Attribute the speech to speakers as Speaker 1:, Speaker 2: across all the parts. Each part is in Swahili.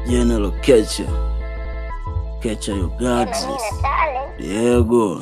Speaker 1: General Kecha Kecha Yogazi Diego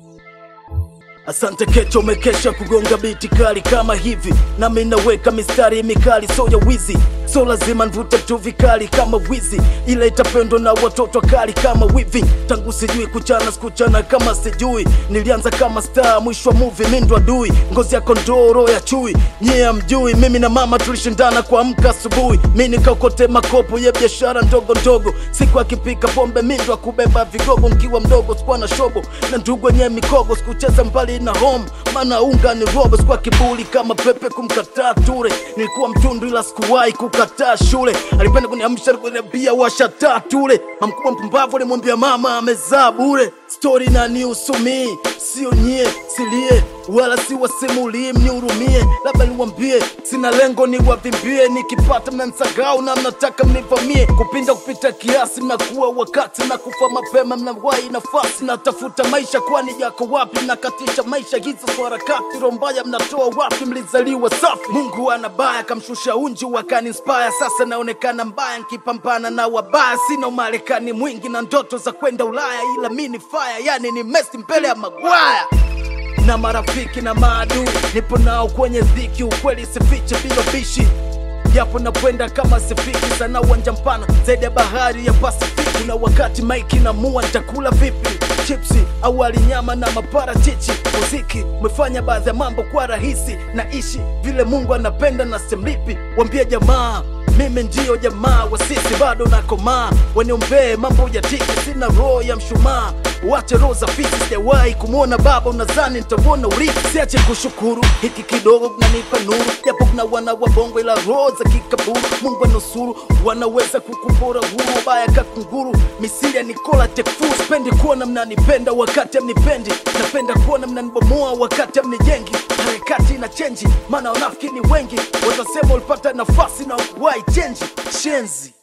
Speaker 1: Asante Kecha, umekesha kugonga biti kali kama hivi, nami naweka mistari mikali, so ya wizi, so lazima nvute tu vikali kama wizi, ila itapendwa na watoto kali kama wivi. Tangu sijui kuchana sikuchana kama sijui, nilianza kama star, mwisho wa movie mi ndo adui, ngozi yako ndoro ya chui, nyie hamjui. Mimi na mama tulishindana kuamka asubuhi, mi nikaokote makopo ya biashara ndogo ndogo, siku akipika pombe mi ndo akubeba vigogo, nkiwa mdogo sikuwa na shobo na ndugu wenye mikogo, sikucheza mbali na home, maana unga ni robo, sikuwa kiburi kama pepe kumkataa ture, nilikuwa mtundu ila sikuwahi kukataa shule, alipenda kuniamsha kuniambia washataa tule, mamkubwa mpumbavu alimwambia mama amezaa bure, stori na nihusu mii sio nyie, silie wala siwasimulii, mnihurumie, labda niwambie, sina lengo niwavimbie, nikipata mnansagau na mnataka mnivamie, kupinda kupita kiasi, mnakuwa wakati na kufa mapema, mnawahi nafasi, natafuta maisha, kwani yako wapi? Mnakatisha maisha hizo kwa harakati, roho mbaya mnatoa wapi? Mlizaliwa safi, Mungu ana baya, kamshusha unji wakaniinspire, sasa naonekana mbaya, nkipambana na wabaya, sina umarekani mwingi na ndoto za kwenda Ulaya, ila mi ni fire, yani ni Messi mbele ya Maguire na marafiki na maadui, nipo nao kwenye dhiki, ukweli sifiche bila bishi japo nakwenda kama sifiki sana uwanja mpana zaidi ya bahari ya Pasifiki, na wakati maiki na mua nitakula vipi chipsi au wali nyama na maparachichi. Muziki umefanya baadhi ya mambo kwa rahisi, naishi vile Mungu anapenda na simlipi. Wambie jamaa mimi ndiyo jamaa wa sisi, bado nakomaa, waniombee mambo ya tiki, sina roho ya mshumaa Wache roho za fisi, sijawahi kumwona baba, unadhani nitauona urithi? Siache kushukuru, hiki kidogo kunanipa nuru, japo kuna wana wa bongo, ila roho za kikaburu. Mungu anusuru, wanaweza kukupora huru, baya kakunguru, misili ya Nikola Tekfur. Sipendi kuona mnanipenda wakati amnipendi, napenda kuona mnanibomoa wakati amnijengi. Harakati na chenji, maana wanafiki ni wengi, watasema ulipata nafasi na ukuwahi chenji. Shenzi